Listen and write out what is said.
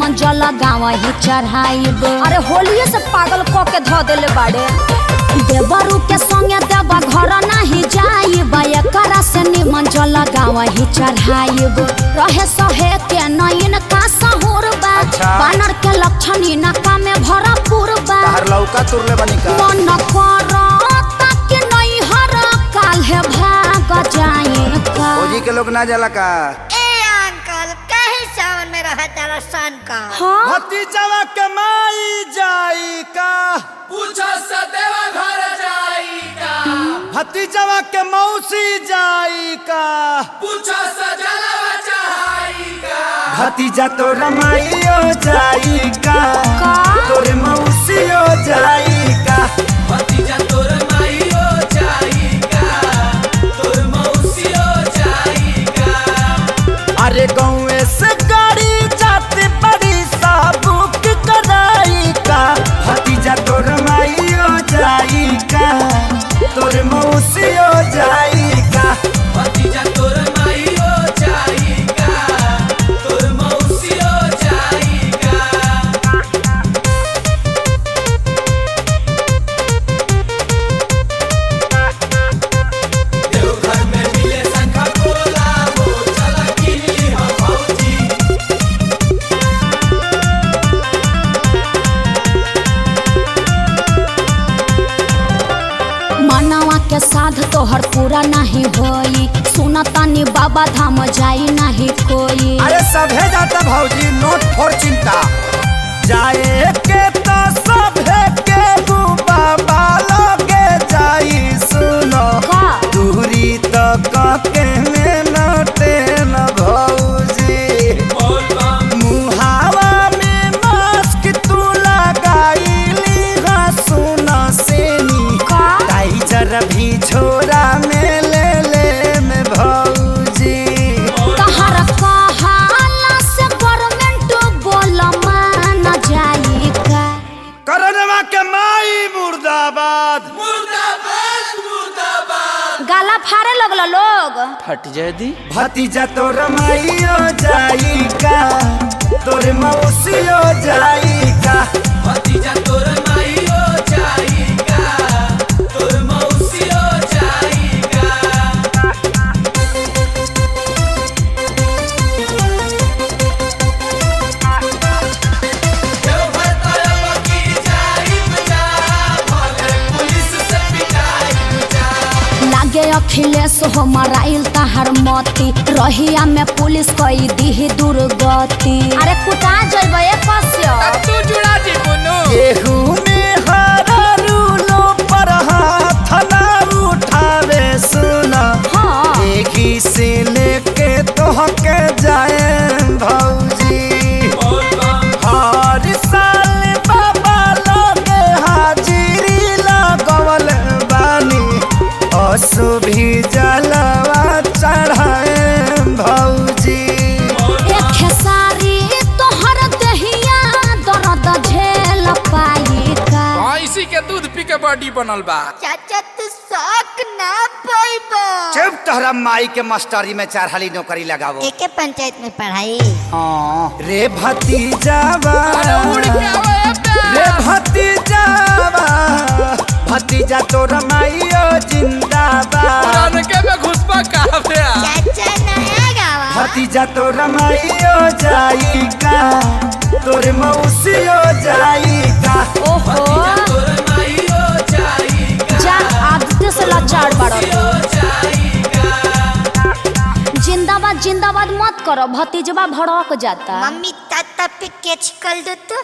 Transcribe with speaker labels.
Speaker 1: निमन जल गाँव ही चढ़ाइब अरे होलिये से पागल क के धो देले बाड़े देवरू के संगे देवा घर नहीं जाइब एकरा से निमन जल गाँव ही चढ़ाइब रहे सहे के नयन का सहूर बा
Speaker 2: अच्छा।
Speaker 1: बानर के लक्षण इनका में भरपूर बा
Speaker 2: तहर लौका तुरले बनी का
Speaker 1: मन करता कि नहीं हर काल्हे भाग जाए का
Speaker 2: फौजी के लोग ना जाला का
Speaker 3: ए अंकल कहे सावन में रहा तारा सन का
Speaker 1: हाँ
Speaker 2: भतीजवा के माई जाई का
Speaker 4: पूछो सदेवा घर जाई का
Speaker 2: भतीजवा के मौसी जाई का
Speaker 4: पूछो सजलवा चढ़ाई का
Speaker 2: भतीजा तो रमाइयो जाई का
Speaker 1: का?
Speaker 2: तोरे मौसियो जाई का
Speaker 4: भतीजा तोर माईयो जाई का तोर मौसियो जाई का
Speaker 2: अरे गाँव से गाड़ी जाते बड़ी साबुक कराई का भतीजा तो रमाइयो जाई का तोरे मौसियो जाई का
Speaker 4: भतीजा तोर माईयो जाई का तोर मौसियो जाई का देवघर में मिले शंखा पोला हो चला किनी हम भौजी
Speaker 1: मनवा के साध तोहर पूरा नहीं होई सुनतानी बाबा धाम जाई नहीं कोई
Speaker 2: अरे सभे जाता भौजी नोट फोर चिंता जाए के तो सभे के बाबा लगे जाई सुनो
Speaker 1: का
Speaker 2: दूरी तो के में नटे न भौजी
Speaker 4: बोल बम
Speaker 2: मुहावा में मास्क तू लगाईली हा सुना सेनी
Speaker 1: का
Speaker 2: टाइजर भी छोरा में ले ले में भौजी
Speaker 1: तहर कहाला से गवर्नमेंट बोल मान जाई का
Speaker 2: करनवा के माई मुर्दाबाद
Speaker 4: मुर्दाबाद मुर्दाबाद
Speaker 1: गाला फाड़े लगल लोग
Speaker 4: फट जाए दी
Speaker 2: भतीजा तो रमाइयो जाई का तोर मौसियो जाई का
Speaker 4: भतीजा तोर माईयो जाई का तोर मौसियो जाई का देवघर तरफ की जाई बजा भले पुलिस से पिटाई बजा
Speaker 1: लागे अखिलेश हो मराइल तहर मती रहिया में पुलिस कई दी दुर्गति अरे कुटा जइबे कस्य
Speaker 4: तू जुड़ा दी बुनु
Speaker 2: केहू में हरा रूलो पर हाथ ना उठावे सुना
Speaker 1: हाँ
Speaker 2: एही से लेके तोहके जाए भौजी
Speaker 4: बोल बम
Speaker 2: हर साल बाबा लोगे हाजिरी लगवल बानी असु भी जलवा चढ़ाए भौजी
Speaker 1: एक खेसारी तोहर दहिया दर्द झेल पाई का
Speaker 4: भैंसी के दूध पी के बॉडी बनल बा
Speaker 3: चाचा तू शौक ना पाइबो
Speaker 2: चुप तोहरा माई के मास्टरी में चार हाली नौकरी लगावो
Speaker 3: एके पंचायत में पढ़ाई
Speaker 2: हाँ रे भतीजावा
Speaker 4: उड़ के आवे
Speaker 2: रे भतीजावा भतीजा तोरा माइयो जिंदाबाद
Speaker 4: पुरान के में घुसपा काफे
Speaker 3: चाचा नया गावा
Speaker 2: भतीजा तोरा माइयो जाई का तोर मौसियो जाई का
Speaker 1: ओहो
Speaker 4: तोर माईयो जाई का
Speaker 1: जा आदत से लाचार बाड़ो
Speaker 4: यो जाई का
Speaker 1: जिंदाबाद जिंदाबाद मत करो भतीजवा भड़क जाता
Speaker 3: मम्मी ताता पे कैच कर दो तो